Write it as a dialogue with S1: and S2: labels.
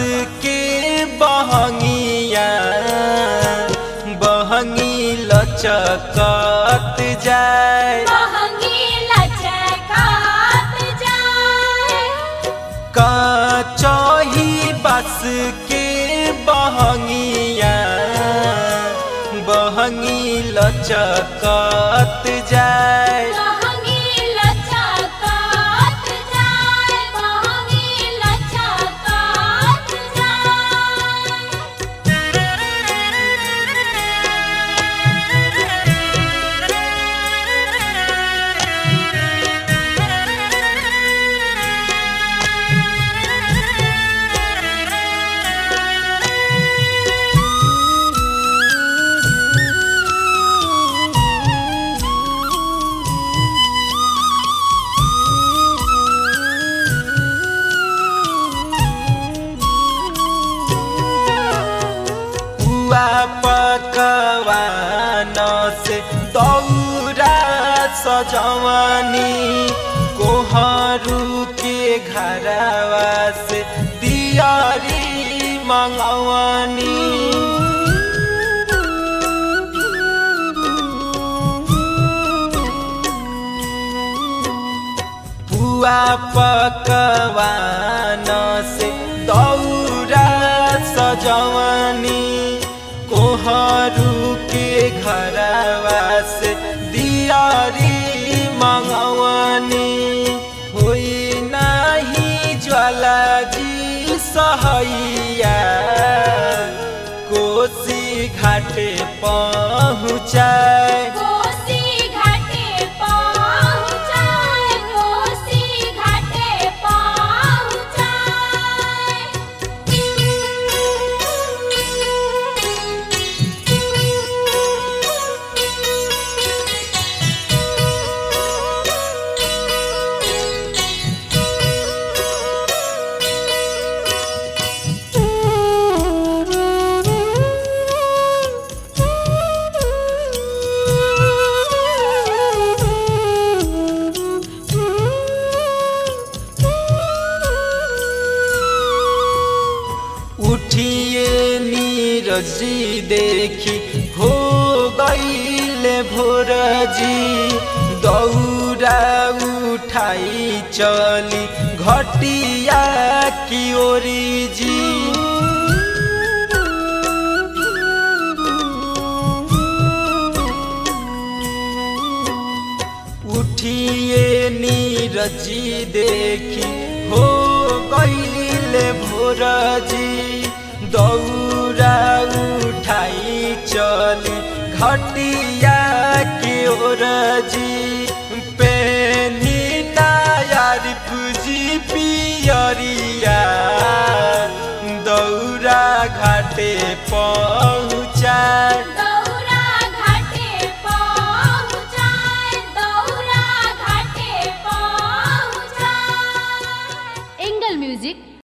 S1: के बहंगिया बहंगी लचकत जाए
S2: महंगी लचकात जाए
S1: कचही बस के बहंगिया बहंगी लचकत जाए
S2: महंगी लचकात जाए महंगी लचकात
S1: पुआ पकवान से दौरा सजवनी कोहरू के घरवा से दियारी मंगवनी पुआ पकवान से दौरा सजवनी कोहरू के घरवा से दियारी मंगवनी होई नाही ज्वाला जी सहैया कोसी घाटे पहुँचाए
S2: कोसी घाटे पहुँचाए कोसी घाटे
S1: उठिए नीरजी देखी हो गईले भोरजी दौरा उठाई चली घटिया की ओरी जी उठिए नीरजी देखी हो गईले भोरजी दौरा उठाई चली घटिया की ओरजी पेनी नायारी पूजी पियरिया दौरा घाटे पहुँचाए
S2: दौरा घाटे पहुँचाए दौरा घाटे पहुँचाए
S3: एंगल म्यूजिक